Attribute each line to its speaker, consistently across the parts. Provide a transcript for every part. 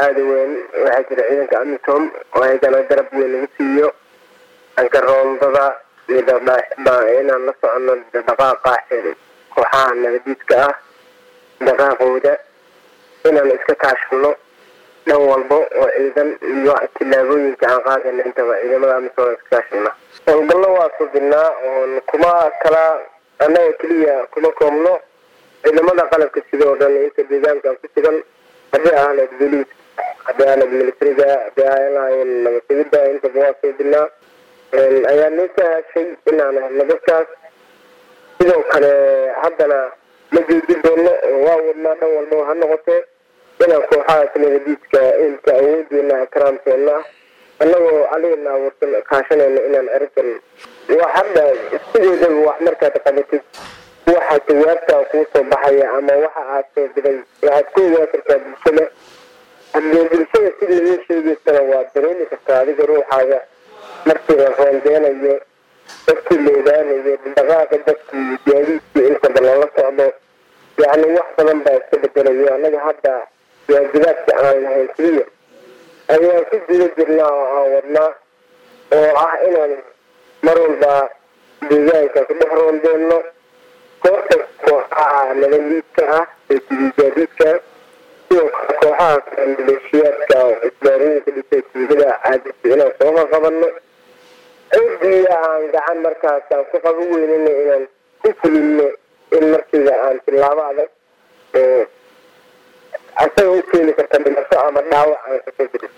Speaker 1: aada u weyn waxaa jira ciidanka amisom oo ayagana garab weyn lagu siiyo dhanka roondada iyo inaan la socono dhaqaaqa kooxaha nabadiidka ah dhaqaaqooda inaan iska kaashano dhan walba oo ciidan iyo tillaabooyinka aan qaadayna intaba ciidamada amisom iska kaashana howlgallo waa subinaa oon kuma kala annaga keliya kuma koobno ciidamada qalabka sidoo dhan inta deegaanka ku sugan haddii ahayd boliis haddii ahayd militariga haddii ahayn nabadsigida intaba waa suubinaa ayaa noo sahashay inaan helno dadkaas sidoo kale haddana ma joojin doono oo waa wadnaa dhan walba ha noqotee inaan kooxahaas nabadiidka ilka awoodeena karaamteena annagoo aligana abuursan kaashanayno inaan ergan waa hadda sideedaba wax markaad qabatid waxa jawaabta kuu soo baxaya ama waxa aad soo diray waxaad ku ogaa kartaa bulshada haddee bulshada si laga sheegaysana waa dareemi kartaa adiga ruuxaaga markii la roondeenayo dadkii la ogaanayo dhaqaaqa dadkii gaadiidkii intaba lala socdo yacni wax badan baa iska bedelayo annaga hadda waajibaadka aan lahayn keliya ayaan ku guda jirnaa oo aan wadnaa oo ah inaan mar walba deegaanka ku dhex roondeenno koorta kooxaha nabadiidka ah ee tidigaadiidka sidoo kale kooxaha maleeshiyaadka isbaarooyinka dhisay tuugada caadisa inaan soo qaqabanno ciddii aan gacan markaas aan ku qaban weynina inaan ku fulino in markiiba aan tilaabo adag oo asaga u keeni karta dhimasho ama dhaawac aan kasoo jirin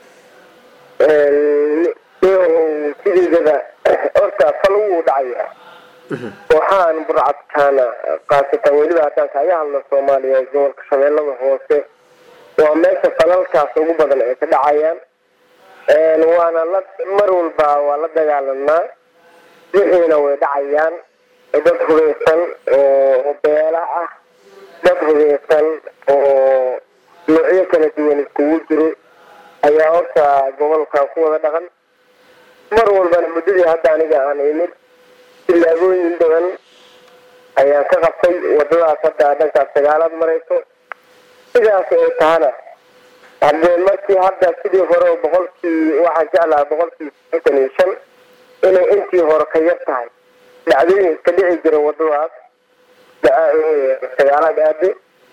Speaker 1: sideedaba horta fal wuu dhacaya kooxahan burcadkaana kaasatan weliba haddaan kaaga hadlo soomaaliya gobolka shabeellada hoose waa meesha falalkaas ugu badan ay ka dhacayaan waana la mar walba waa la dagaalanaa wixiina way dhacayaan dad hubeysan oo beela ah dad hubeysan oo noocyo kala duwan iskugu jiro ayaa horta gobolka ku wada dhaqan mar walbana muddadii hadda aniga aan imid tillaabooyin badan ayaan ka qabtay wadadaas hadda dhankaas sagaalaad marayso sidaas ay tahana haddee markii hadda sidii hore boqolkii waxaan jeclaha boqolkii sideetan iyo shan inay intii hore ka yar tahay dhacdooyin iska dhici jira wadadaas sagaalaad aade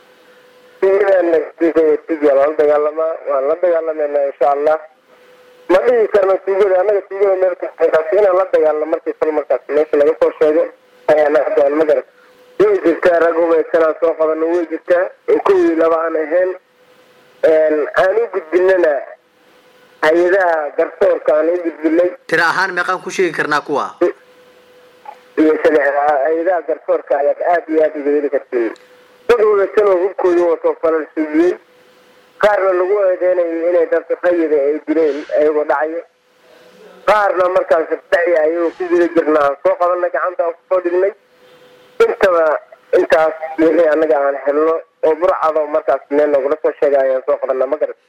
Speaker 1: siyaa lala dagaalamaa waan la dagaalamayna insha allah ma dhihi karno tuugada annaga tuugada meelkaas inaan la dagaalno markii fal markaas meesha laga soo sheego ayaana hadaan magarat way jirtaa rag hubaysanaa soo qabano way jirtaa oo kowii laba aan ahayn aan u gudbinana hay-adaha garsoorka aan u gudbinay
Speaker 2: tira ahaan meeqaan ku sheegi karnaa kuwa
Speaker 1: iyo hay-adaha garsoorka ayaad aada iyo aada uga heli kartiin dad hubaysan oo hubkooda wato falal suugiyey qaarna lagu eedeynayo inay dad rayida ay dileen ayagoo dhacayo qaarna markaas daci ayagoo ku guda jirna aan soo qabanay gacanta aan kusoo dhignay intaba intaas wixii annaga aan helno oo burcado markaas meel nagula soo sheega ayaan soo qabana ma garat